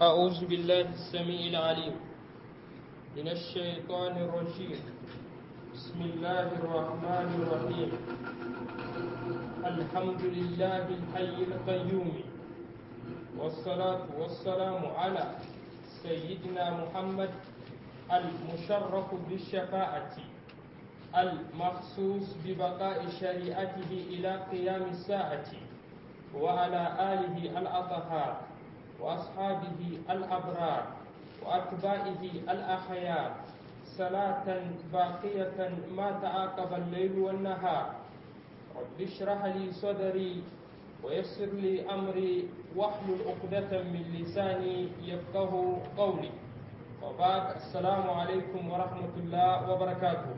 أعوذ بالله السميع العليم من الشيطان الرجيم بسم الله الرحمن الرحيم الحمد لله الحي القيوم والصلاة والسلام على سيدنا محمد المشرف بالشفاعة المخصوص ببقاء شريعته إلى قيام الساعة وعلى آله الأطهار وأصحابه الأبرار وأتباعه الأخيار صلاة باقية ما تعاقب الليل والنهار رب اشرح لي صدري ويسر لي أمري واحلل عقدة من لساني يفقه قولي وبعد السلام عليكم ورحمة الله وبركاته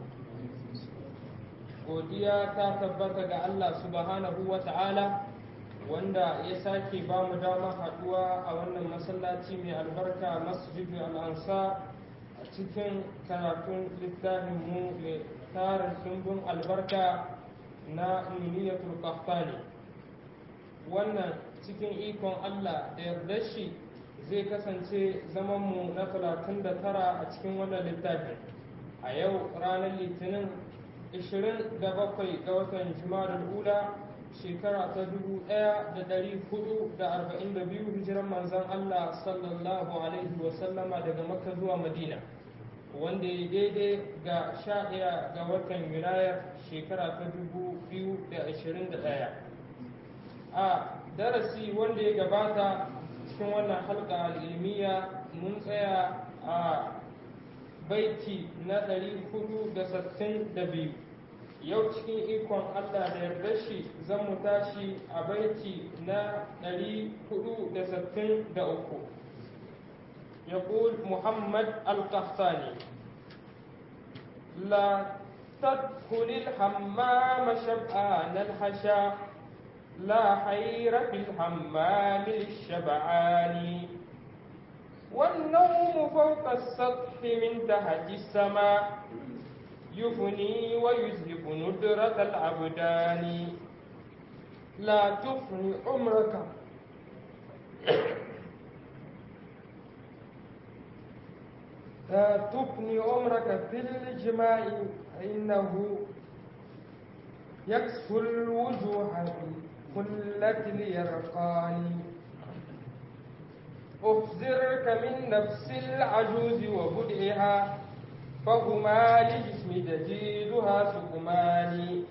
godiya ta tabbata ga Allah subhanahu wa ta'ala wanda ya sake ba mu damar haɗuwa a wannan masallaci mai albarka masjidu al'ansa a cikin karatun littafin mu mai tarin sumbin albarka na nuniyatul qahtani wannan cikin ikon Allah da yarda shi zai kasance zamanmu na 39 a cikin wannan littafin a yau ranar litinin 27 ga watan juma'a ula shekara ta 1442 hijiran manzan Allah sallallahu alaihi wasallama daga makka zuwa madina wanda ya daidai ga 11 ga watan yunayar shekara ta 2021 a darasi wanda ya gabata cikin wannan halka al'ilmiya mun tsaya a baiti na 462 yau cikin ikon Allah da yarda shi zan mu tashi a baiti na 463 يقول محمد القحطاني لا تدخل الحمام شبعان الحشا لا خير في الحمام للشبعان والنوم فوق السطح من تحت السماء يفني ويذهب ندرة الأبدان لا تفني عمرك لا تفني عمرك في الجماع فإنه يكسو الوجوه بكلة اليرقان أحذرك من نفس العجوز وبدعها فهما لجسم جديدها سقمان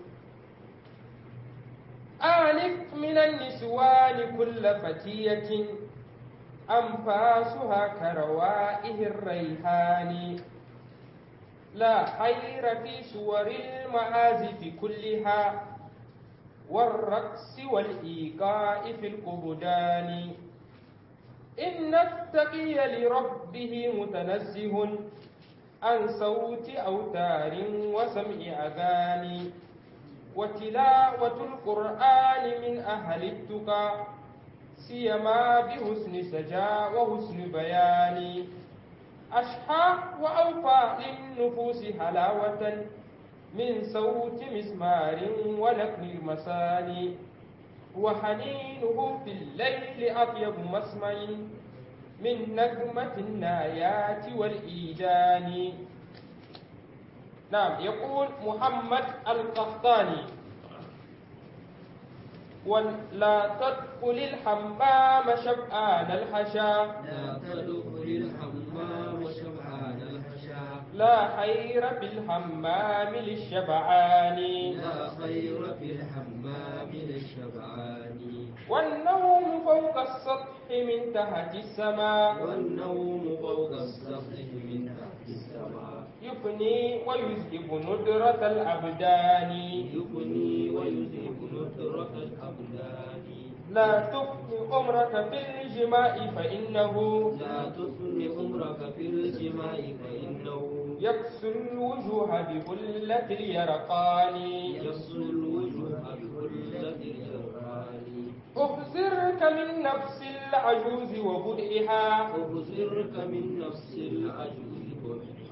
آنف من النسوان كل فتية أنفاسها كروائه الريحان لا خير في سور المعازف كلها والرقص والإيقاع في القبدان إن التقي لربه متنزه عن صوت أوتار وسمع أغاني وتلاوة القرآن من أهل التقى سيما بحسن سجا وحسن بيان أشحى وأوفى للنفوس حلاوة من صوت مسمار ولكن المساني وحنينه في الليل أطيب مسمع من نغمة النايات والإيجان نعم يقول محمد القحطاني ولا تدخل الحمام شبعان الحشا لا تدخل الحمام شبعان الحشا لا خير في الحمام للشبعان لا خير في الحمام للشبعان والنوم فوق السطح من تحت السماء والنوم فوق السطح من تحت السماء يفني ويذهب ندرة الأبدان يفني ويذهب ندرة الأبدان لا تفني عمرك في الجماع فإنه لا تفن عمرك في الجماع فإنه يكسو الوجوه ببلة اليرقان يصل الوجوه بكلة الجران أخزرك من نفس العجوز وبدئها أبصرك من نفس العجوز وبدعها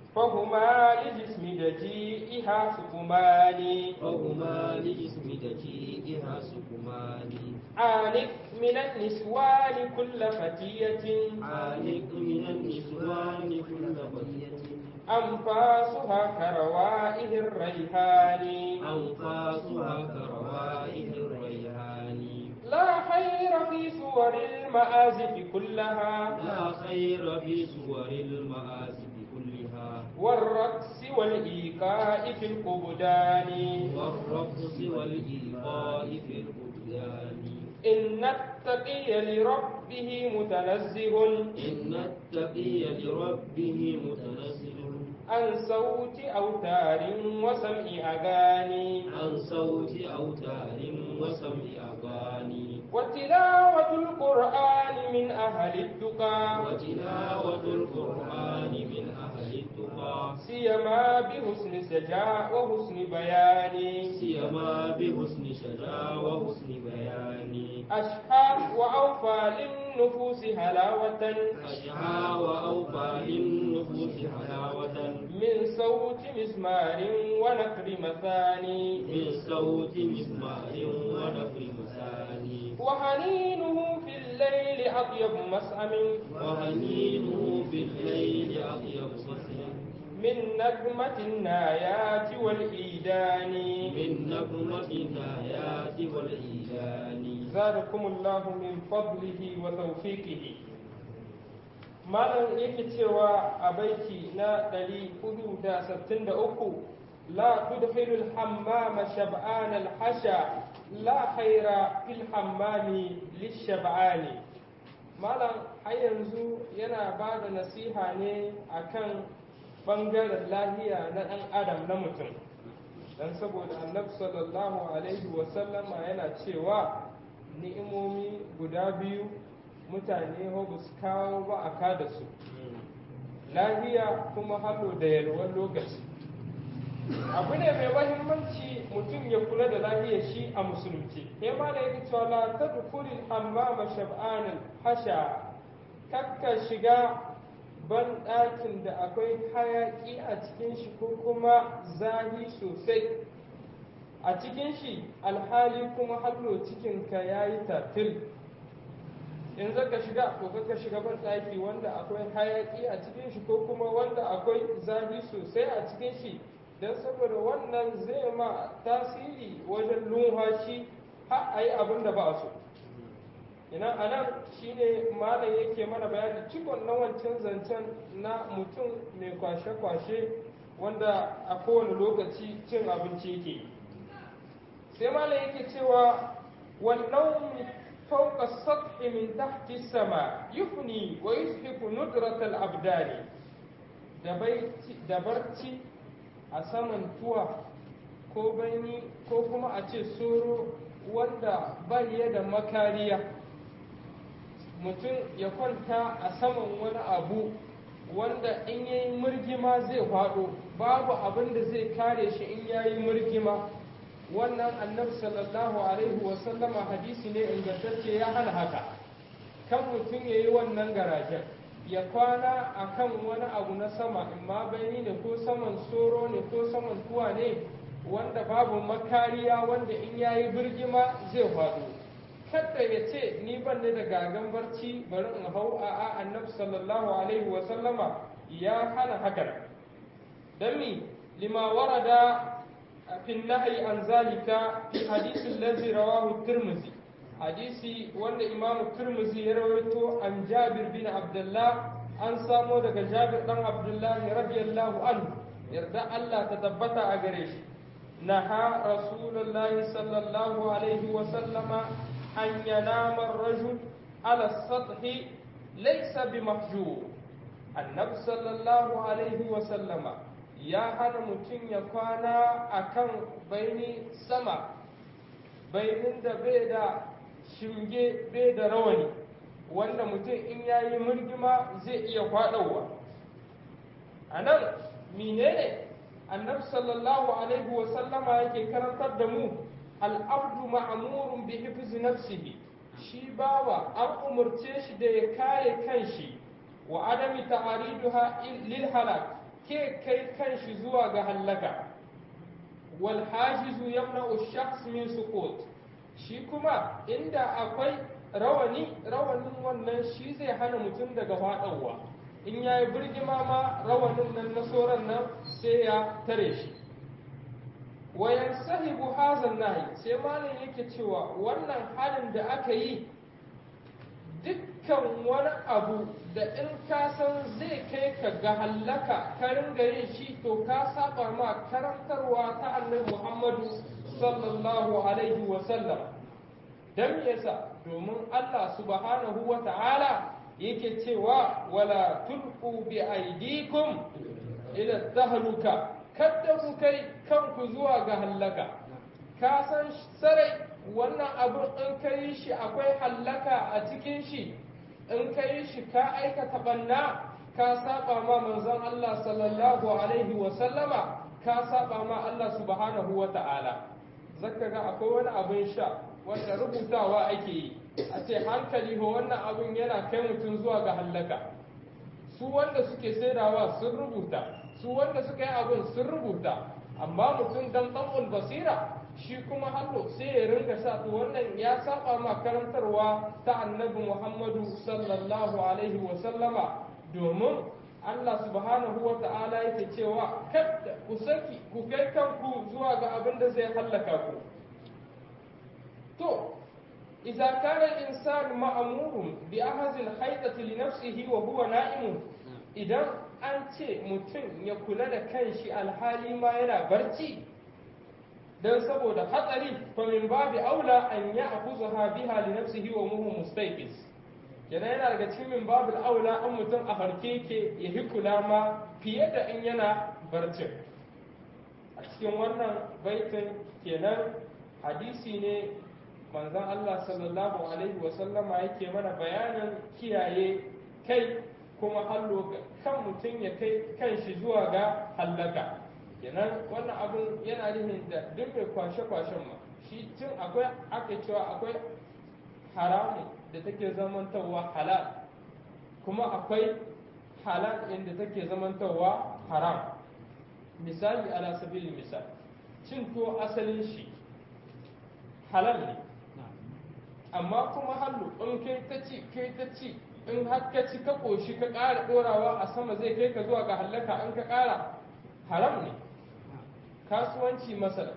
فهما لجسم دجيئها سكمان فهما لجسم دقيقها سكمان عانق من النسوان كل فتية عانق من النسوان كل بقية أنفاسها كروائه الريحان أنفاسها كروائح الريحان لا خير في صور المآزف كلها لا خير في صور المآسف كلها والرقص والإيقاع في القبدان والرقص والإيقاع في البلدان إن التقي لربه متنزه إن التقي لربه متنزل عن صوت أوتار وسمع أغاني عن صوت أوتار وسمع أغاني وتلاوة القرآن من أهل التقى وتلاوة القرآن من أهل التقى سيما بحسن سجاء وحسن بيان سيما بحسن شجاع وحسن بيان أشحى وأوفى للنفوس هلاوة أشعى وأوفى للنفوس حلاوة من صوت مزمار ونكر مثاني من صوت مسمار ونفر مساني وحنينه في الليل أطيب مسأم وهنينه في الليل أطيب صفر من نغمة النايات والإيدان من نغمة الآيات والإيمان زادكم الله من فضله وتوفيقه malam yake cewa a baiti na 463 la tudkhilu al-hammama shab'an al-hasha la khaira fil hammami lish-shab'ani malam har yanzu yana ba da nasiha ne akan bangaren lahiya na ɗan adam na mutum dan saboda annabi sallallahu alaihi wasallama yana cewa ni'imomi guda biyu mutane ba su kawo ba a kada su lahiya kuma halo da yalwar lokaci abu ne mai mahimmanci mutum ya kula da lahiyar shi a musulunci ya ma da yake cewa la tadkhulul hammama shab'anan hasha kakka shiga ban ɗakin da akwai hayaƙi a cikin shi ko kuma zahi sosai a cikin shi alhali kuma hallo cikinka ya yi tatil in zaka shiga ko ka shiga ban ɗaki wanda akwai hayaƙi a cikin shi ko kuma wanda akwai zahi sosai a cikin shi don saboda wannan zai ma tasiri wajen lumhashi har a yi abin da ba a so ina a nan shine malam yake mana bayani cikon na wancan zancen na mutum mai kwashe-kwashe wanda a kowane lokaci cin abinci yake sai malam yake cewa wannan fauka sathi min tahti sama yufni wa yushiku nudrat al-abdani da barci a saman tuwa ko bani ko kuma a ce soro wanda bai da makariya mutum ya kwanta a saman wani abu wanda in yayi murgima zai faɗo babu abin da zai kare shi in yayi murgima wannan annabi sallallahu alaihi wasallama hadisi ne ingantacce ya hana haka kan mutum ya yi wannan garajen ya kwana a kan wani abu na sama in ma bayani ne ko saman soro ne ko saman tuwa ne wanda babu makariya wanda in yayi birgima zai faɗo kada ya ce ni ban ne da gagan barci bari in hau a a annabi sallallahu alaihi wa sallama ya hana hakan dan mi lima warada fi nahyi an zalika fi hadisi allazi rawahu tirmidhi hadisi wanda imam tirmidhi ya rawaito an jabir bin abdullah an samo daga jabir dan abdullah radiyallahu anhu yarda Allah ta tabbata a gare shi naha rasulullahi sallallahu alaihi wa sallama أن ينام الرجل على السطح ليس بمحجوب النبي صلى الله عليه وسلم يا هنا متين يكوانا أكن بيني سما بين da bai da shinge bai da rawani wanda mutum in ya yi murgima zai iya kwaɗowa a nan menene annabi sallallahu alaihi wasallama yake karantar da mu al'abdu ma'amurun bi hifzi nafsihi shi bawa an umarce shi da ya kare kanshi wa adami ta'ariduha lil halak ke kai kanshi zuwa ga hallaka wal hajizu yamna'u shakhs min suqut shi kuma inda akwai rawani rawanin wannan shi zai hana mutum daga faɗawa in ya yi birgima ma rawanin nan na soran nan sai ya tare shi wayan sahibu hazan nahi sai malam yake cewa wannan halin da aka yi dukkan wani abu da in ka san zai kai ka ga hallaka ka ringa yin shi to ka saba ma karantarwa ta annabi muhammadu sallallahu alaihi wasallam dan yasa domin Allah subhanahu wa ta'ala yake cewa wala tulqu bi aydikum ila tahluka kada ku kai kanku zuwa ga hallaka ka san sarai wannan abu in ka yi shi akwai hallaka a cikin shi in ka yi shi ka aikata banna ka saba ma manzon Allah sallallahu alaihi wa sallama ka saba ma Allah subhanahu wa ta'ala zaka ga akwai wani abin sha wanda rubutawa ake yi a ce hankali ho wannan abin yana kai mutum zuwa ga hallaka su wanda suke saidawa sun rubuta su wanda suka yi abin sun rubuta amma mutum dan tsamul basira shi kuma hallo sai ya ringa sa to wannan ya saba ma karantarwa ta annabi muhammadu sallallahu alaihi wa sallama domin Allah subhanahu wa ta'ala yake cewa kada ku saki ku kai kanku zuwa ga abin da zai hallaka ku to إذا كان الإنسان مأمور بأخذ الحيطة لنفسه وهو نائم إذا أنت متن يقول لك كنشي الحالي ما ينا برتي dan saboda hatsari fa min babi aula an ya akuzaha biha li nafsihi wa muhu mustaqis yana yana daga cikin min babul aula an mutum a harke ke ya hikula ma fiye da in yana barcin a cikin wannan baitin kenan hadisi ne manzon Allah sallallahu alaihi wasallama yake mana bayanin kiyaye kai kuma hallo kan mutum ya kai kan shi zuwa ga hallaka kenan wannan abun yana nufin da duk mai kwashe-kwashen ma shi tun akwai aka cewa akwai haramun da take zamantarwa halal kuma akwai halal inda take zamantarwa haram misali ala sabili misal cin to asalin shi halal ne amma kuma hallu in kai ta ci kai ta ci in har ka ci ka koshi ka ƙara ɗorawa a sama zai kai ka zuwa ga hallaka in ka ƙara haram ne kasuwanci masala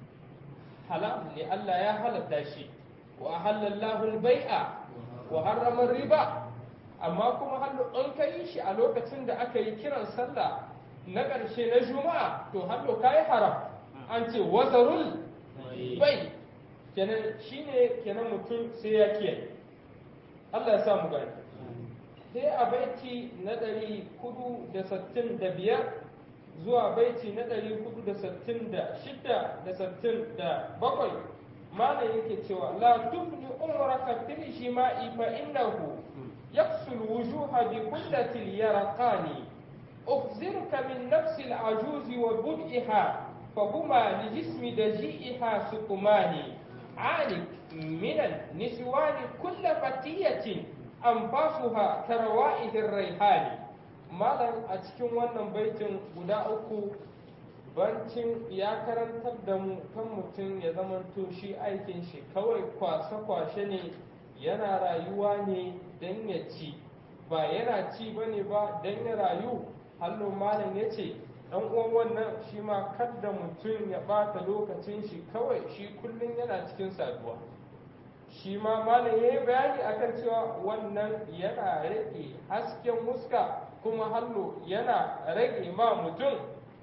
haram ne Allah ya halatta shi wa halallahu al-bai'a wa harrama riba amma kuma hallu in ka yi shi a lokacin da aka yi kiran sallah na ƙarshe na juma'a to hallu ka yi haram an ce wazarul bai kenan shine kenan mutum sai ya kiyaye Allah ya samu gani sai a baiti na ɗari kudu da sittin da biyar zuwa baiti na ɗari kudu da sittin da shida da sittin da bakwai mana yake cewa la tubni umraka fil shima'i fa innahu yaksul wujuha bi kullatil yarqani أخزرك من نفس العجوز وبدئها فهما لجسم دجيئها سقمان عانك من النسوان كل فتية أنفاسها كروائح الريحان malam a cikin wannan baitin guda uku bancin ya karantar da mu kan mutum ya zamanto shi aikin shi kawai kwashe-kwashe ne yana rayuwa ne don ya ci ba yana ci ba ne ba don ya rayu hallo malam ya ce dan uwan wannan shi ma kadda mutum ya bata lokacin shi kawai shi kullum yana cikin saduwa shi ma malam ya yi bayani akan cewa wannan yana rage hasken muska kuma hallo yana rage ma mutum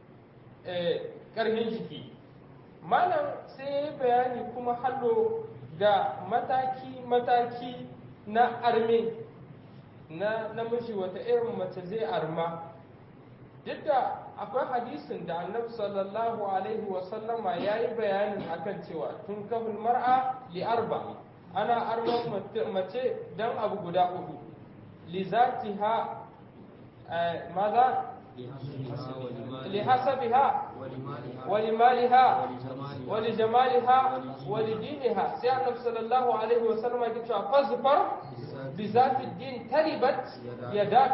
ƙarfin jiki malam sai ya yi bayani kuma hallo ga mataki-mataki na arme na namiji wata irin mace zai arma duk da akwai hadisin da annabi sallallahu alaihi wasallama ya yi bayanin akan cewa tun kafin mar'a li arba ana arman mace don abu guda hudu li zatiha maza لحسبها ولمالها ولجمالها ولدينها سي النبي صلى الله عليه وسلم يقول فاظفر بذات الدين تربت يداك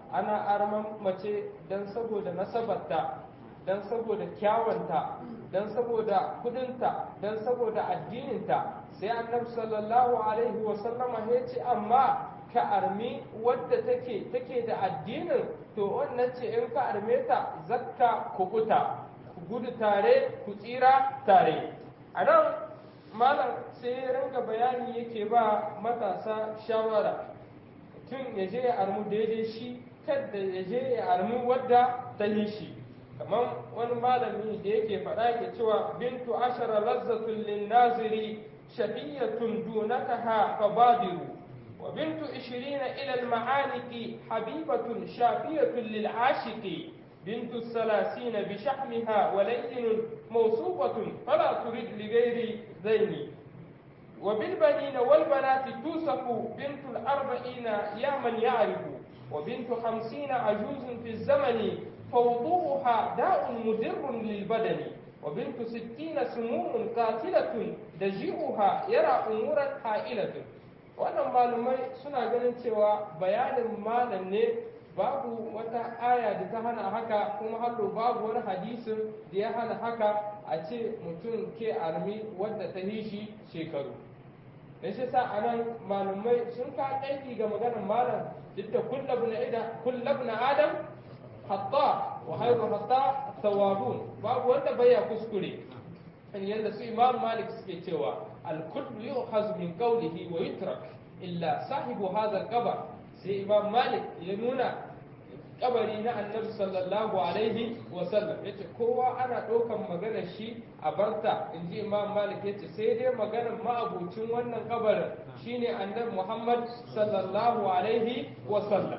ana arman mace don saboda nasabarta don saboda kyawanta don saboda kudinta don saboda addininta sai annabi sallallahu alaihi wasallama ya ce amma ka armi wadda take take da addinin to wannan ce in ka arme ta zakka kubuta ku gudu tare ku tsira tare a nan malam sai ya ringa bayani yake ba matasa shawara tun ya je ya armu daidai shi kadda ya je ya armu wadda ta yi shi kamar wani malami da yake faɗa yake cewa bintu ashara lazzatun lin naziri shafiyatun dunakaha fabadiru وبنت عشرين إلى المعانق حبيبة شافية للعاشق بنت الثلاثين بشحمها ولين موصوفة فلا ترد لغير ذين وبالبنين والبنات توصف بنت الأربعين يا من يعرف وبنت خمسين عجوز في الزمن فوضوءها داء مدر للبدن وبنت ستين سموم قاتلة دجيئها يرى أمورا حائلة wannan malumai suna ganin cewa bayanin malam ne babu wata aya da ta hana haka kuma hallo babu wani hadisin da ya hana haka a ce mutum ke armi wadda ta yi shi shekaru da shi sa a nan malumai sun ka aiki ga maganar malam duk da kullab na adam hatta wa hairu hatta tawabun babu wanda baya kuskure yadda su imam malik suke cewa الكل يؤخذ من قوله ويترك إلا صاحب هذا القبر سي إمام مالك ينونا kabari na annabi sallallahu alaihi wasallam ya ce kowa ana ɗaukan maganar shi a barta in ji imam malik ya ce sai dai maganar ma'abucin wannan kabarin shine annabi muhammad sallallahu alaihi wasallam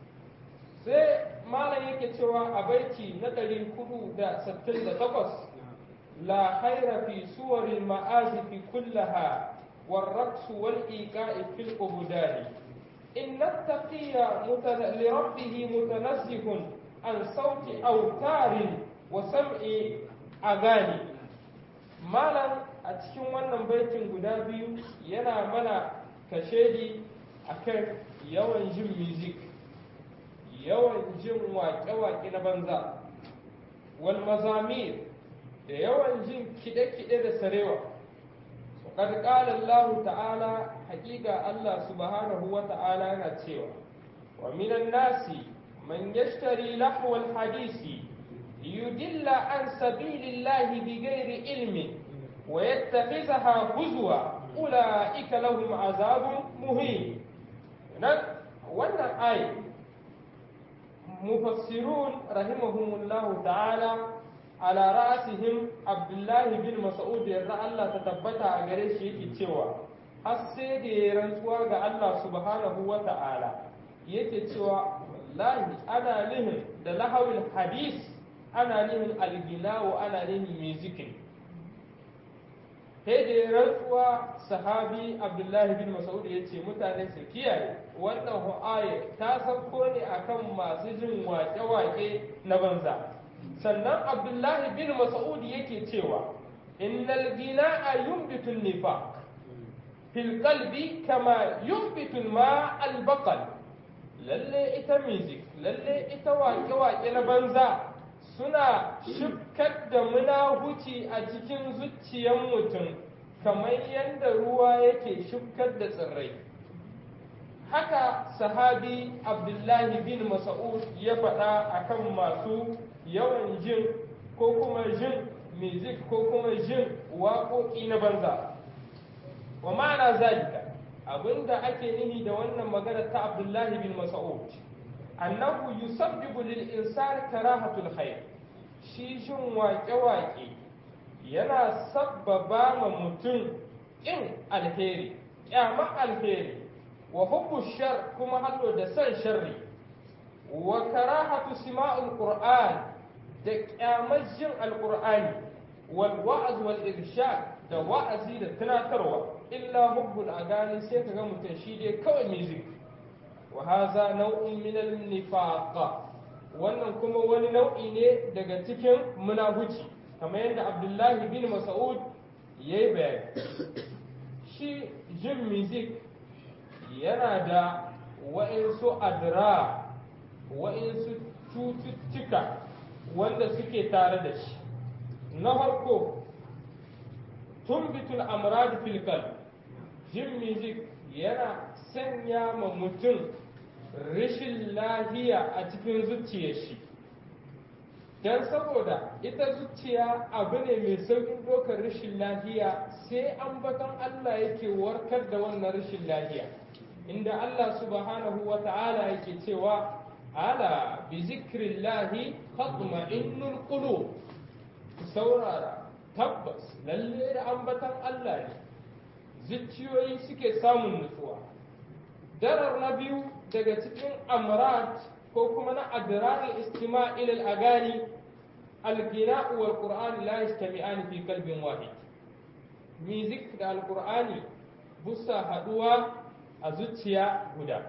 sai malam yake cewa a baiti na 468 لا خير في صور المآزف كلها والرقص والإيقاع في القبدان إن التقي متن... لربه متنزه عن صوت أوتار وسمع أغاني مالا a cikin wannan baitin guda biyu yana mana kashedi akan yawan jin music yawan jin waƙe-waƙe na banza wal mazamir da yawan jin kiɗe-kiɗe da sarewa qad qala Allah ta'ala haƙiƙa Allah subhanahu wa ta'ala yana cewa wa minan nasi man yashtari lahwa al-hadisi liyudilla an sabilillahi bighairi ilmin wa yattakhidhaha huzwa ulaika lahum azabun muhin nan wannan ayi mufassirun rahimahumullahu ta'ala ala ra'asihim abdullahi bin mas'ud yarda Allah ta tabbata a gare shi yake cewa har sai da ya rantsuwa ga Allah subhanahu wa ta'ala yake cewa wallahi ana nihin da lahawil hadis ana nihin algilawo ana nihin musikin sai da ya rantsuwa sahabi abdullahi bin mas'ud ya ce mutane su kiyaye wannan hu'aye ta sauko ne akan masu jin wake-wake na banza sannan abdullahi bin mas'ud yake cewa innal gina'a yumbitu nifaq fil qalbi kama yumbitu ma al baqal lalle ita music lalle ita wake wake na banza suna shukar da munahuci a cikin zuciyar mutum kamar yadda ruwa yake shukar da tsirrai haka sahabi abdullahi bin mas'ud ya faɗa akan masu yawan jin ko kuma jin music ko kuma jin waƙoƙi na banza wa ma'ana zalika abinda ake nihi da wannan magana ta abdullahi bin mas'ud annahu yusabbibu lil insani karahatul khair shi jin waƙe-waƙe yana sabbaba ma mutum ƙin alheri ƙyama alheri wa hubbu shar kuma hallo da san sharri wa karahatu sima'ul qur'an da kyamar jin alqur'ani wal wa'az wal irshad da wa'azi da tunatarwa illa hubbul agani sai kaga mutum shi dai kawai music wa haza nau'un min al nifaq wannan kuma wani nau'i ne daga cikin munafici kamar yadda abdullahi bin mas'ud yayi bayani shi jin music yana da wa'insu adra wa'insu cututtuka wanda suke tare da shi na farko tumbitul amrad fil qalb jin music yana sanya ma mutum rashin lahiya a cikin zuciyar shi don saboda ita zuciya abu ne mai sauƙin ɗaukar rashin lahiya sai ambaton Allah yake warkar da wannan rashin lahiya inda Allah subhanahu wa ta'ala yake cewa ala bi zikrillahi tatma'innul qulub saurara tabbas lalle da ambaton Allah ne zuciyoyi suke samun nutsuwa darar na biyu daga cikin amrat ko kuma na adrar istima ila al-agani al-gina wal qur'an la yastami'an fi qalbin wahid music da al-qur'ani busa haduwa a zuciya guda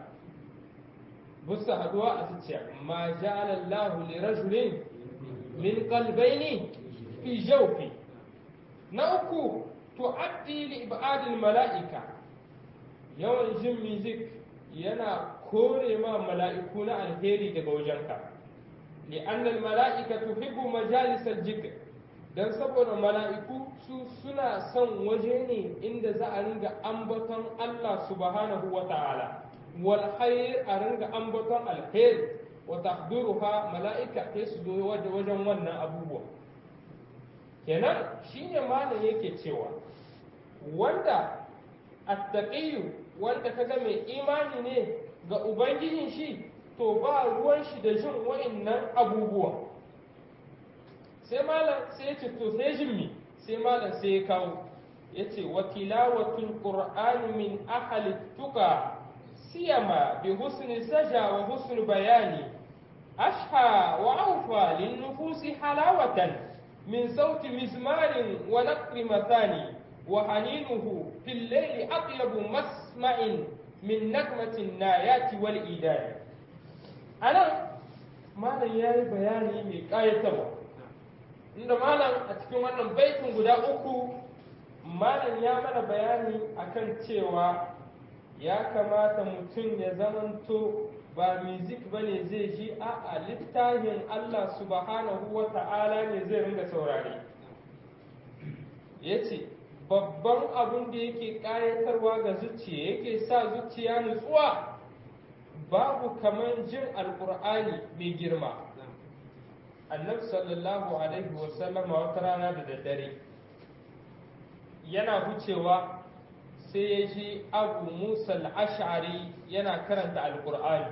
busa haduwa a zuciya ma ja'ala Allahu li rajulin min qalbayni fi jawfi na uku tu'addi li ibadil mala'ika yawan jin music yana kore ma mala'iku na alheri daga wajenka li annal mala'ika tuhibbu majalis al-jikr dan saboda mala'iku su suna son waje ne inda za a ringa ambaton Allah subhanahu wa ta'ala wal khair a ringa ambaton alheri wa tahduruha mala'ika sai su zo wajen wannan abubuwa kenan shine malam yake cewa wanda attaqiyu wanda kaga mai imani ne ga ubangijin shi to ba ruwan shi da jin wa'annan abubuwa sai malam sai ya ce to sai jin mi sai malam sai ya kawo ya ce wa tilawatul qur'ani min ahli tuka siyama bi husni saja wa husni bayani ashha wa awfa lin nufusi halawatan min sauti mizmarin wa naqri mathani وحنينه في الليل أطيب مسمع من نغمة النايات والإيدان أنا malam ya yi bayani mai ƙayatarwa inda malam a cikin wannan baitin guda uku malam ya mana bayani akan cewa ya kamata mutum ya zamanto ba music ba ne zai ji a littafin Allah subhanahu wa ta'ala ne zai ringa saurare ya ce babban abin da yake ƙayatarwa ga zuciya yake sa zuciya nutsuwa babu kamar jin alkur'ani mai girma annabi sallallahu alaihi wasallam wata rana da daddare yana wucewa sai ya ji abu musa al-ash'ari yana karanta alkur'ani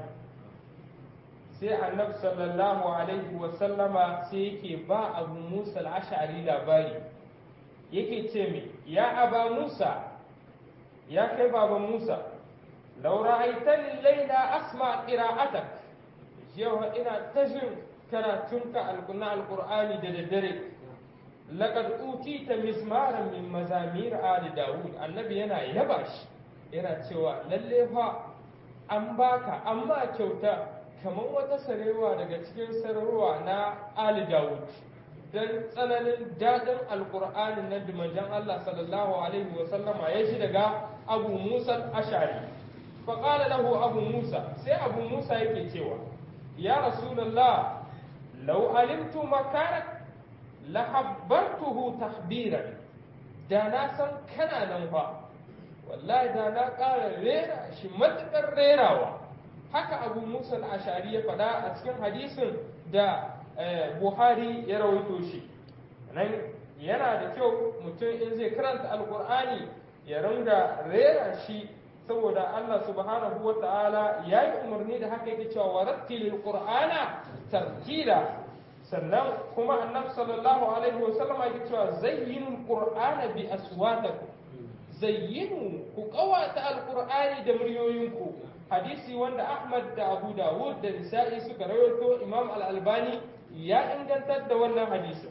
sai annabi sallallahu alaihi wasallama sai yake ba abu musa al-ash'ari labari yake ce mai ya aba musa ya kai baban musa laura aitani laila asma qira'atak yau ina ta jin karatunka na alqur'ani da daddare laqad utita mismaran min mazamir ali daud annabi yana yaba shi yana cewa lalle fa an baka amma kyauta kamar wata sarewa daga cikin sararwa na ali daud dan tsananin daɗin alƙur'anin nan da manzon Allah sallallahu alaihi wa sallama ya shi daga Abu Musa Ashari fa qala lahu Abu Musa sai Abu Musa yake cewa ya Rasulullah law alimtu makanak la habbartuhu tahbiran da na san kana nan fa wallahi da na ƙara rera shi matuƙar rerawa haka Abu Musa al-Ashari ya faɗa a cikin hadisin da Buhari ya rawaito shi nan yana da kyau mutum in zai karanta alkur'ani ya ringa rera shi saboda Allah subhanahu wa ta'ala ya yi umarni da haka yake cewa warattilil qur'ana tartila sannan kuma annabi sallallahu alaihi wa sallama yake cewa zayyinul qur'ana bi aswatakum zayyinu ku qawata alqur'ani da muryoyinku hadisi wanda Ahmad da Abu Dawud da Nisa'i suka rawaito Imam Al-Albani ya ingantar da wannan hadisi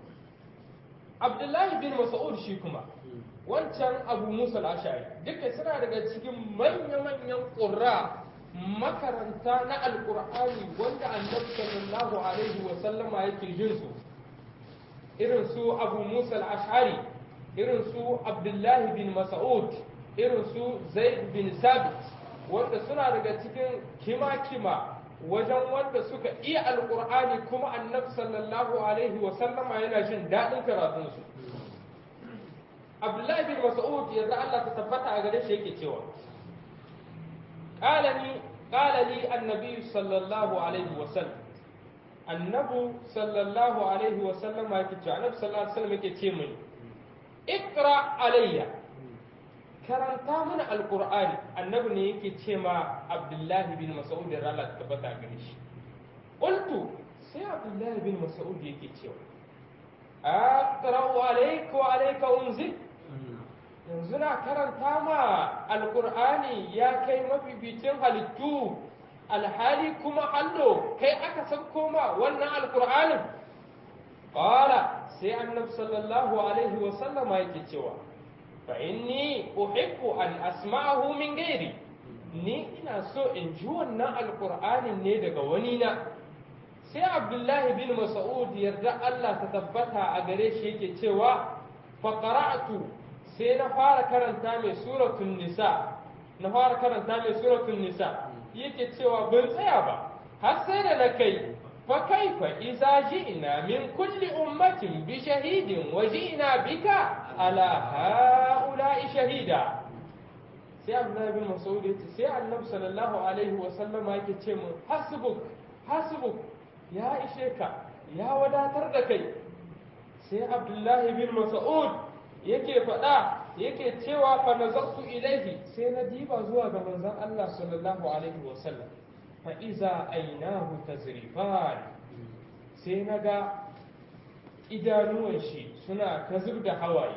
Abdullahi bin Mas'ud shi kuma wancan Abu Musa al-Ash'ari duka suna daga cikin manya-manyan ƙurra makaranta na alƙur'ani wanda annabi sallallahu alaihi wa sallama yake jin su irin su Abu Musa al-Ash'ari irin su Abdullahi bin Mas'ud irin su Zaid bin Sabit wanda suna daga cikin kima-kima wajen wanda suka iya alkur'ani kuma annabi sallallahu alaihi wa sallama yana jin daɗin karatunsu abdullahi bin mas'ud yanzu Allah ta tabbata a gare shi yake cewa qalani qala li annabi sallallahu alaihi wa sallam annabu sallallahu alaihi wa sallama yake cewa annabi sallallahu alaihi wa sallam yake ce mini ikra alayya karanta mana alqur'ani annabi ne yake ce ma abdullahi bin mas'ud da Allah ta tabbata gare shi qultu sai abdullahi bin mas'ud yake cewa aqra alayka wa alayka unzil yanzu na karanta ma alqur'ani ya kai mabibicin halittu alhali kuma hallo kai aka san koma wannan alqur'anin qala sai annabi sallallahu alaihi wa sallama yake cewa fa inni uhibbu an asma'ahu min ghairi ni ina so in ji wannan alqur'anin ne daga wani na sai abdullahi bin mas'ud yarda Allah ta tabbata a gare shi yake cewa fa qara'tu sai na fara karanta mai suratul nisa na fara karanta mai suratul nisa yake cewa ban tsaya ba har sai da na kai فكيف إذا جئنا من كل أمة بشهيد وجئنا بك على هؤلاء شهيدا sai Abdullahi bin Mas'ud ya ce sai Annabi sallallahu alaihi wa sallam yake ce mu hasbuk hasbuk ya ishe ka ya wadatar da kai sai Abdullahi bin Mas'ud yake faɗa yake cewa fa nazartu ilaihi sai na diba zuwa ga manzon Allah sallallahu alaihi wa sallam fa'iza ainahu tazrifan sai na ga idanuwan shi suna ta zub da hawaye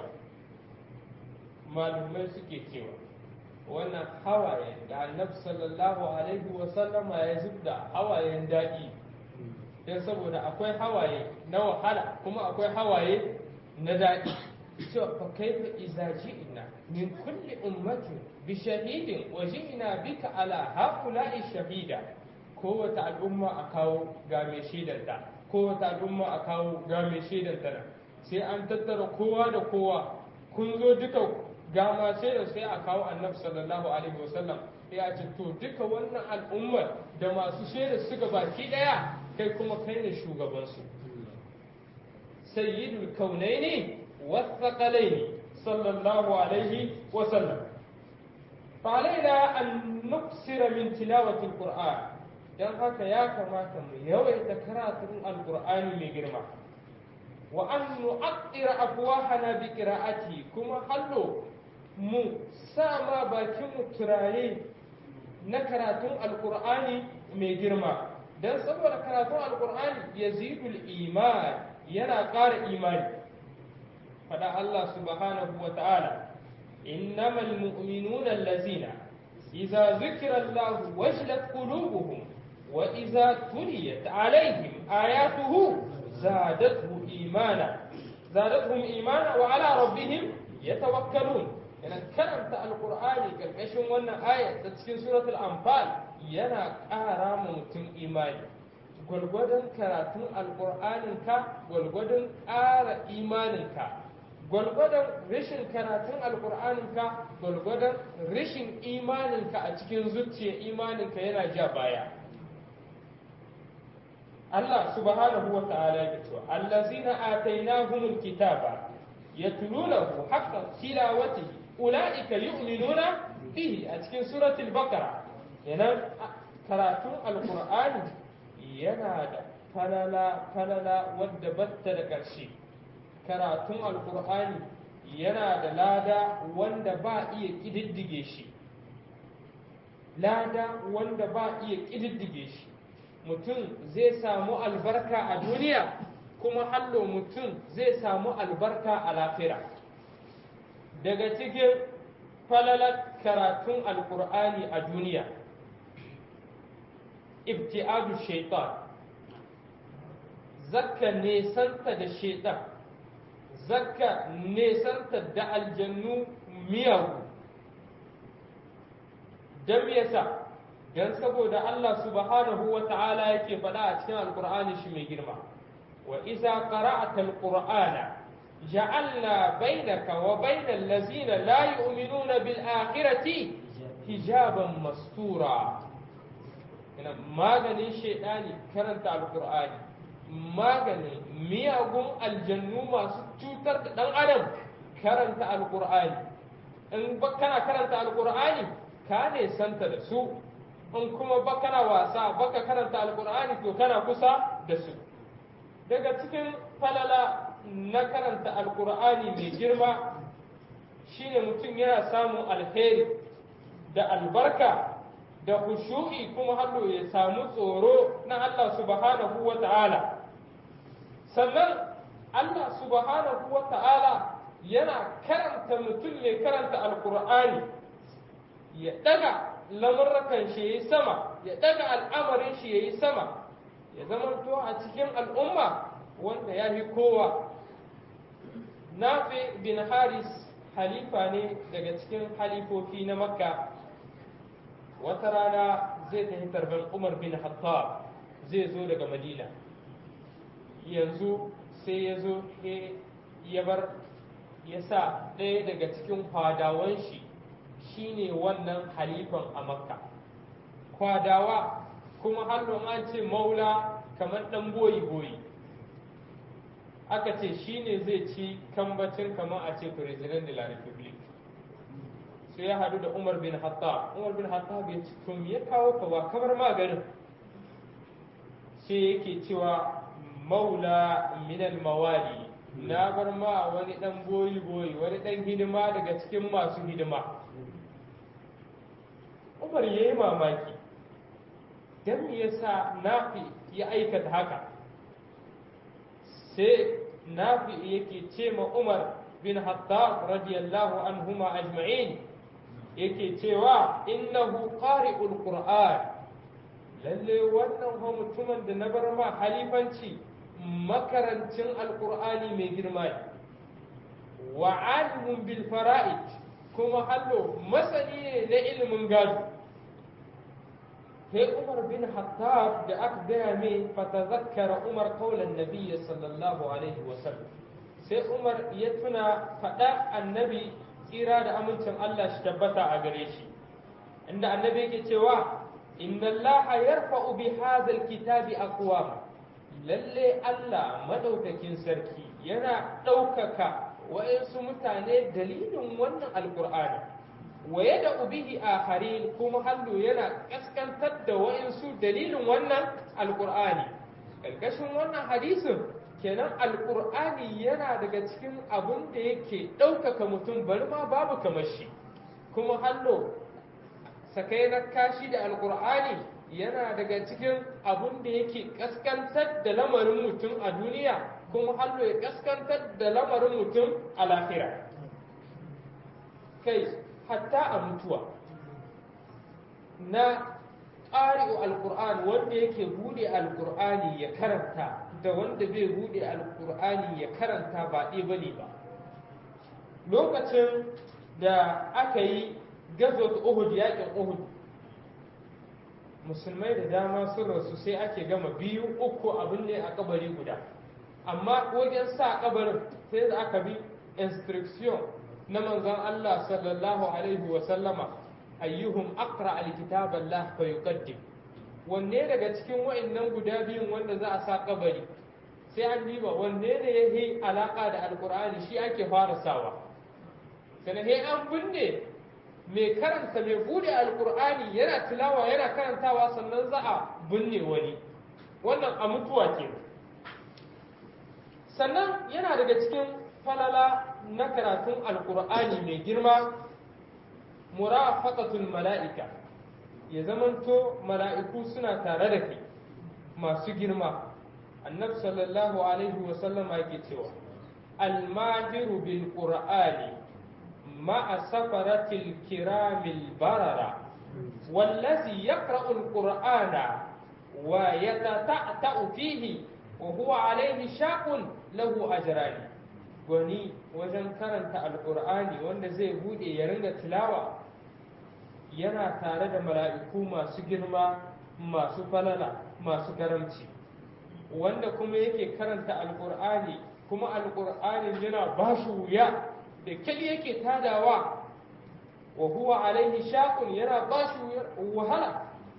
malumai suke cewa wannan hawaye da annabi sallallahu alaihi wasallama ya zub da hawayen daɗi don saboda akwai hawaye na wahala kuma akwai hawaye na daɗi cewa fa kaifa iza ji'na min kulli ummatin bi shahidin wa ji'na bika ala haula'i shahida kowace al'umma a kawo ga mai shaidanta kowace al'umma a kawo ga mai shaidanta sai an tattara kowa da kowa kun zo duka ga ma shaidar sai a kawo annabi sallallahu alaihi wasallam ya ce to duka wannan al'ummar da masu shaidar suka baki daya kai kuma kai ne shugabansu sayyidul kaunaini والثقلين صلى الله عليه وسلم فعلينا أن نكسر من تلاوة القرآن dan haka ya kamata mu yawaita karatun alqur'ani mai girma wa an nu'attira afwahana bi qira'ati kuma hallo mu sama bakin mu turare na karatun alqur'ani mai girma dan saboda karatun alqur'ani yazidul iman yana ƙara imani faɗa Allah subhanahu wa ta'ala innamal mu'minuna allazina idza zukira Allah wajilat qulubuhum wa idza tuliyat alaihim ayatuhu zadatuhum imana zadatuhum imana wa ala rabbihim yatawakkalun yana karanta alqur'ani karkashin wannan aya ta cikin suratul anfal yana ƙara ma mutum imani gwalgwadon karatun alƙur'aninka gwalgwadon ƙara imaninka gwalgwadon rashin karatun alƙur'aninka gwalgwadon rashin imaninka a cikin zuciya imaninka yana ja baya Allah subhanahu wa ta'ala ya ce allazina atainahumul kitaba yatlunahu haqqa tilawatihi ulaika yu'minuna bihi a cikin suratul baqara yana karatun alqur'ani yana da falala falala wadda batta da ƙarshe karatun alkur'ani yana da lada wanda ba iya ƙididdige shi lada wanda ba iya ƙididdige shi mutum zai samu albarka a duniya kuma hallo mutum zai samu albarka a lafira daga cikin falalar karatun alkur'ani a duniya ibti'adu shaitan zakka nesanta da shaitan zakka nesanta da aljannu miyagu don yasa don saboda Allah subhanahu wa ta'ala yake faɗa a cikin alkur'ani shi mai girma wa iza qara'ata alqur'ana ja'alna bainaka wa bainal ladzina la yu'minuna bil akhirati hijaban mastura ina maganin shaidani karanta alkur'ani maganin miyagun aljannu masu cutar da dan adam karanta alkur'ani in kana karanta alkur'ani ka ne santa da su in kuma ba kana wasa baka karanta alkur'ani to kana kusa da su daga cikin falala na karanta alkur'ani mai girma shine mutum yana samun alheri da albarka da khushu'i kuma hallo ya samu tsoro na Allah subhanahu wa ta'ala sannan Allah subhanahu wa ta'ala yana karanta mutum mai karanta alkur'ani ya daga lamurrakan shi yayi sama ya daga al'amarin shi yayi sama ya zama to a cikin al'umma wanda ya fi kowa nafi bin haris halifa ne daga cikin halifofi na makka wata rana zai tafi tarban umar bin hattab zai zo daga madina yanzu sai ya zo ya bar ya sa ɗaya daga cikin kwadawan shi shine wannan halifan a makka kwadawa kuma hannun an ce maula kamar ɗan boyi-boyi aka ce shine zai ci kambacin kamar a ce president de la republique sai ya hadu da umar bin hattab umar bin hattab ya ci to ya kawo ka ba kamar maganin sai yake cewa maula minal mawali na bar ma wani dan boyi boyi wani dan hidima daga cikin masu hidima umar ya yi mamaki don me yasa nafi ya aikata haka sai nafi yake ce ma umar bin hattab radiyallahu anhuma ajma'in yake cewa innahu qari'ul qur'an lalle wannan ho mutumin da na bar ma halifanci makarancin alqur'ani mai girma wa alimun bil fara'id kuma hallo masani ne na ilimin gado sai umar bin hattab da aka gaya mai fatazakkara umar kaulan nabiyyi sallallahu alaihi wasallam sai umar ya tuna faɗa annabi tsira da amincin Allah shi tabbata a gare shi inda annabi yake cewa inna Allah yarfa'u bi hadzal kitabi aqwam lalle Allah madaukakin sarki yana ɗaukaka wa'insu mutane dalilin wannan alqur'ani wa yada'u bihi akharin kuma hallo yana kaskantar da wa'insu dalilin wannan alqur'ani karkashin wannan hadisin kenan alkur'ani yana daga cikin abun da yake ɗaukaka mutum bari ma babu kamar shi kuma hallo sakai na kashi da alkur'ani yana daga cikin abun da yake kaskantar da lamarin mutum a duniya kuma hallo ya kaskantar da lamarin mutum a lahira kai hatta a mutuwa na ƙari'u alkur'ani wanda yake bude alkur'ani ya karanta da wanda bai bude alkur'ani ya karanta ba ɗaya ba ne ba lokacin da aka yi gazot uhud yakin uhud musulmai da dama sun rasu sai ake gama biyu uku abin ne a kabari guda amma wajen sa kabarin sai da aka bi instruction na manzon Allah sallallahu alaihi wa sallama ayyuhum aqra alkitaballah fa yuqaddim wanne daga cikin wa'annan guda biyun wanda za a sa kabari sai an diba wanne ne ya yi alaka da alkur'ani shi ake fara sawa sannan sai an binne mai karanta mai bude alkur'ani yana tilawa yana karantawa sannan za a binne wani wannan a mutuwa ke sannan yana daga cikin falala na karatun alkur'ani mai girma murafaqatul mala'ika ya zamanto mala'iku suna tare da kai masu girma annabi sallallahu alaihi wasallam yake cewa almahiru bil qur'ani ma'a safaratil kiramil barara wallazi yaqra'u al-qur'ana wa yatata'u fihi wa huwa alaihi shaqun lahu ajrani gwani wajen karanta alqur'ani wanda zai bude ya ringa tilawa yana tare da mala'iku masu girma masu falala masu karamci wanda kuma yake karanta alkur'ani kuma alkur'ani yana ba shi wuya da kyal yake tadawa wa huwa alaihi shaqun yana ba shi wahala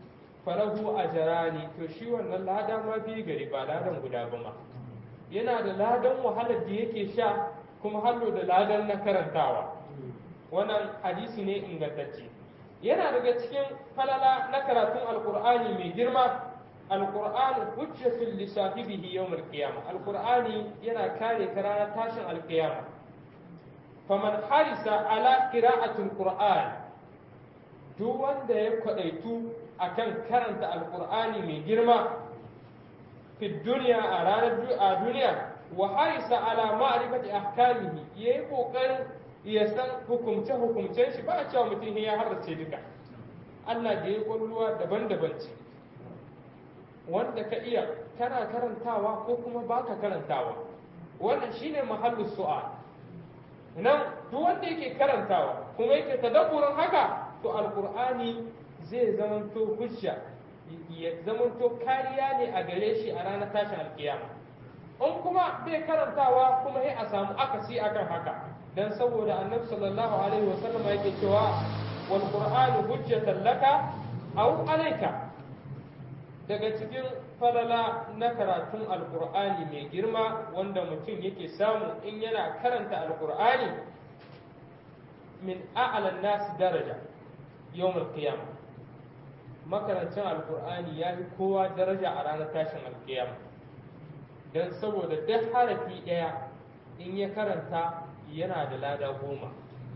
falahu ajrani to shi wannan lada ma biyu gari ba ladan guda ba ma yana da ladan wahalar da yake sha kuma hallo da ladan na karantawa wannan hadisi ne ingantacce yana daga cikin falala na karatun alkur'ani mai girma alkur'ani hujjatul li sahibihi yawm alqiyama alkur'ani yana kare ka ranar tashin alqiyama faman harisa ala qira'atul qur'an duk wanda ya kwadaitu akan karanta alkur'ani mai girma fi duniya a ranar a duniya wa harisa ala ma'rifati ahkamihi yayi kokarin ya san hukumce hukumcen shi ba a cewa mutum ya harrace duka Allah da ya kwalluwa daban-daban ce wanda ka iya kana karantawa ko kuma baka karantawa wannan shine mahallin su'a nan duk wanda yake karantawa kuma yake tadabburin haka to alqur'ani zai zamanto hujja ya zamanto kariya ne a gare shi a ranar tashin alkiyama in kuma bai karantawa kuma sai a samu akasi akan haka dan saboda annabi sallallahu alaihi wasallam yake cewa wal qur'anu hujjatan laka aw alayka daga cikin falala na karatun alqur'ani mai girma wanda mutum yake samu in yana karanta alqur'ani min a'la nas daraja yawm al-qiyamah makarancin alqur'ani ya fi kowa daraja a ranar tashin alkiyama dan saboda duk harafi ɗaya in ya karanta yana da lada goma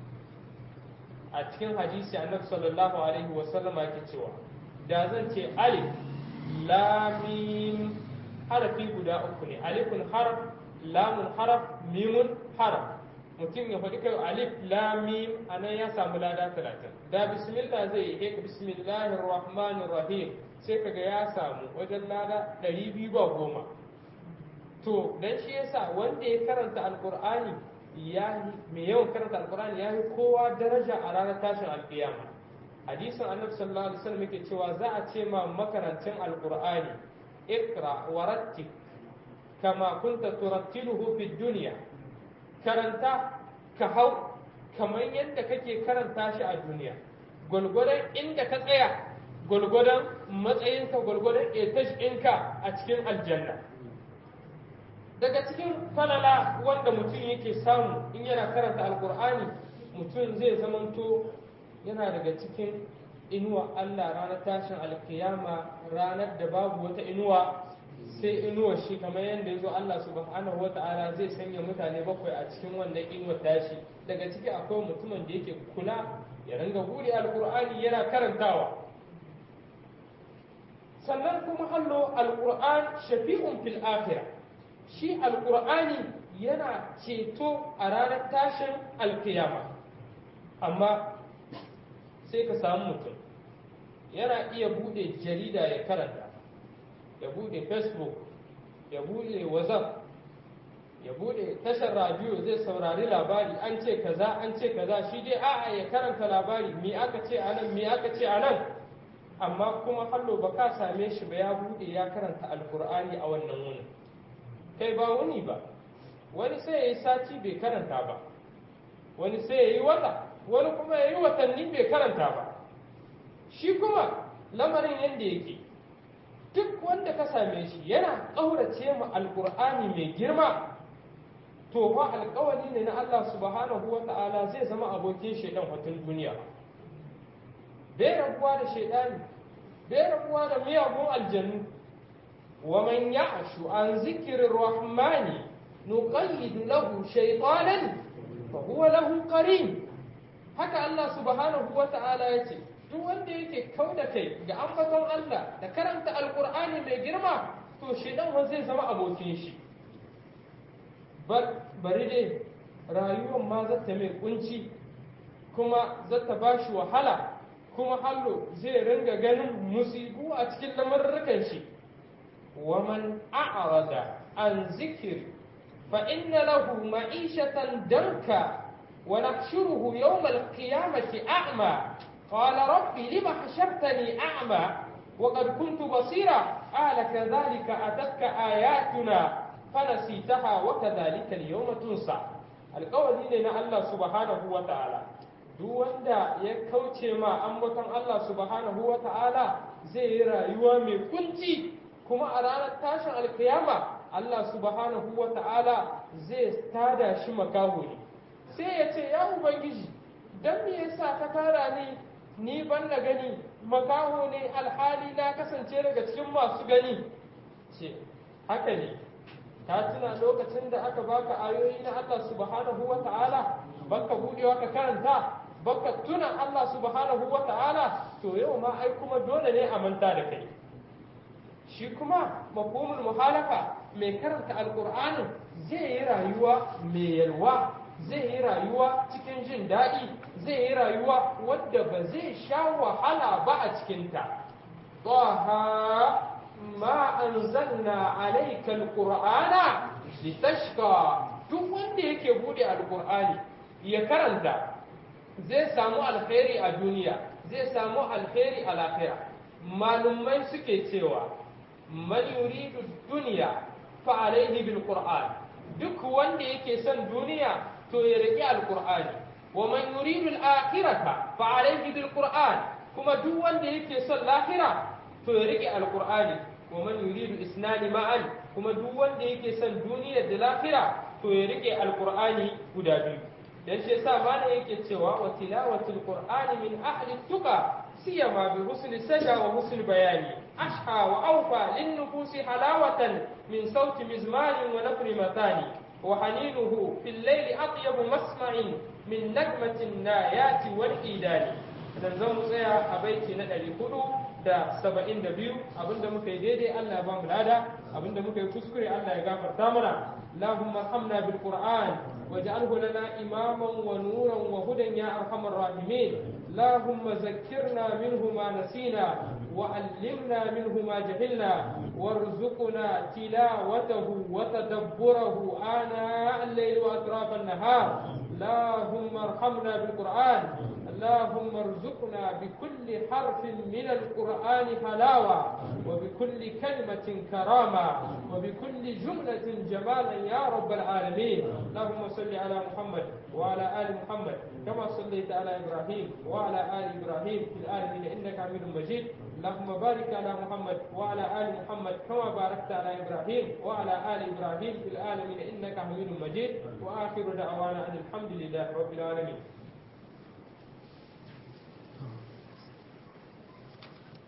a cikin hadisi annabi sallallahu alaihi wasallam yake cewa da zan ce alif lamim harafi guda uku ne alifun haraf lamun haraf mimun haraf mutum ya faɗi kai alif lamim a nan ya samu lada talatin da bismillah zai yi ka bismillahir rahmanir rahim sai kaga ya samu wajen lada ɗari biyu ba goma to dan shi yasa wanda ya karanta alqur'ani ya mai yawan karanta alqur'ani ya yi kowa daraja a ranar tashin alkiyama hadisin annabi sallallahu alaihi wasallam yake cewa za a ce ma makarancin alqur'ani ikra warattik kama kunta turattiluhu fid dunya karanta ka hau kamar yadda kake karanta shi a duniya gwalgwadon inda ka tsaya gwalgwadon matsayinka gwalgwadon etash ɗinka a cikin aljanna daga cikin falala wanda mutum yake samu in yana karanta alkur'ani mutum zai zamanto yana daga cikin inuwa Allah ranar tashin alkiyama ranar da babu wata inuwa sai inuwa shi kamar yadda ya zo Allah subhanahu wata'ala zai sanya mutane bakwai a cikin wannan inuwa tashi daga ciki akwai mutumin da yake kula ya ringa bude alkur'ani yana karantawa sannan kuma hallo alkur'an shafi'un fil akhirah shi alkur'ani yana ceto a ranar tashin alkiyama amma sai ka samu mutum yana iya bude jarida ya karanta ya bude facebook ya bude whatsapp ya bude tashar radio zai saurari labari an ce kaza an ce kaza shi dai a'a ya karanta labari me aka ce anan me aka ce anan amma kuma hallo ba ka same shi ba ya bude ya karanta alkur'ani a wannan wunin kai ba wuni ba wani sai ya yi sati bai karanta ba wani sai ya yi wata wani kuma ya yi watanni bai karanta ba shi kuma lamarin yadda yake duk wanda ka same shi yana ƙaurace ma alƙur'ani mai girma to fa alƙawari ne na Allah subhanahu wa ta'ala zai zama abokin shaidan watan duniya bai rabuwa da shaidani bai rabuwa da miyagun aljannu ومن يعش عن ذكر الرحمن نقيد له شيطانا فهو له قرين haka Allah subhanahu wa ta'ala ya ce duk wanda yake kau da kai ga ambaton Allah da karanta alkur'ani mai girma to shedan zai zama abokin shi bari dai rayuwar ma zata mai kunci kuma zata ba shi wahala kuma hallo zai ringa ganin musibu a cikin lamarrukan shi ومن أعرض عن ذكر فإن له معيشة دنكا ونحشره يوم القيامة أعمى قال ربي لم حشرتني أعمى وقد كنت بصيرا قال كذلك أتتك آياتنا فنسيتها وكذلك اليوم تنسى القول لنا الله سبحانه وتعالى duk wanda ya kauce ma ambaton Allah subhanahu wa ta'ala zai yi rayuwa mai kunci kuma a ranar tashin alkiyama Allah subhanahu wa ta'ala zai tada shi makaho ne sai ya ce ya ubangiji don me yasa ka tara ni ni ban na gani makaho ne alhali na kasance daga cikin masu gani ce haka ne ta tuna lokacin da aka baka ayoyi na Allah subhanahu wa ta'ala baka budewa ka karanta baka tuna Allah subhanahu wa ta'ala to yau ma ai kuma dole ne a manta da kai shi kuma mafhumul muhalafa mai karanta alqur'anin zai yi rayuwa mai yalwa zai yi rayuwa cikin jin daɗi zai yi rayuwa wadda ba zai sha wahala ba a cikinta طه ما أنزلنا عليك القرآن لتشقى duk wanda yake bude alkur'ani ya karanta zai samu alkhairi a duniya zai samu alkhairi a lafiya malumai suke cewa man yuridu duniya fa alaihi bil qur'an duk wanda yake son duniya to ya riƙi alkur'ani wa man yuridu al akhirata fa alaihi bil qur'an kuma duk wanda yake son lahira to ya riƙe alkur'ani wa man yuridu isnani ma'an kuma duk wanda yake son duniya da lahira to ya rike alqur'ani guda biyu dan shi yasa mana yake cewa wa tilawatul qur'ani min ahli tuqa siyama bi husni sada wa husni bayani ashha wa awfa lin nufusi halawatan min sauti mizmarin wa nafri matani wa haninuhu fil layli atyabu masma'in min nagmatin nayati wal idani dan zan mu tsaya a baiti na ɗari hudu da saba'in da biyu abinda muka yi daidai Allah ya ba mu lada abinda muka yi kuskure Allah ya gafarta mana اللهم ارحمنا بالقرآن واجعله لنا إماما ونورا وهدى يا أرحم الراحمين اللهم ذكرنا منه ما نسينا وعلمنا منه ما جهلنا وارزقنا تلاوته وتدبره آناء الليل وأطراف النهار اللهم ارحمنا بالقرآن اللهم ارزقنا بكل حرف من القرآن حلاوة وبكل كلمة كرامة وبكل جملة جمالا يا رب العالمين اللهم صل على محمد وعلى آل محمد كما صليت على إبراهيم وعلى آل إبراهيم في العالمين إنك حميد مجيد اللهم بارك على محمد وعلى آل محمد كما باركت على إبراهيم وعلى آل إبراهيم في العالمين إنك حميد مجيد وآخر دعوانا أن الحمد لله رب العالمين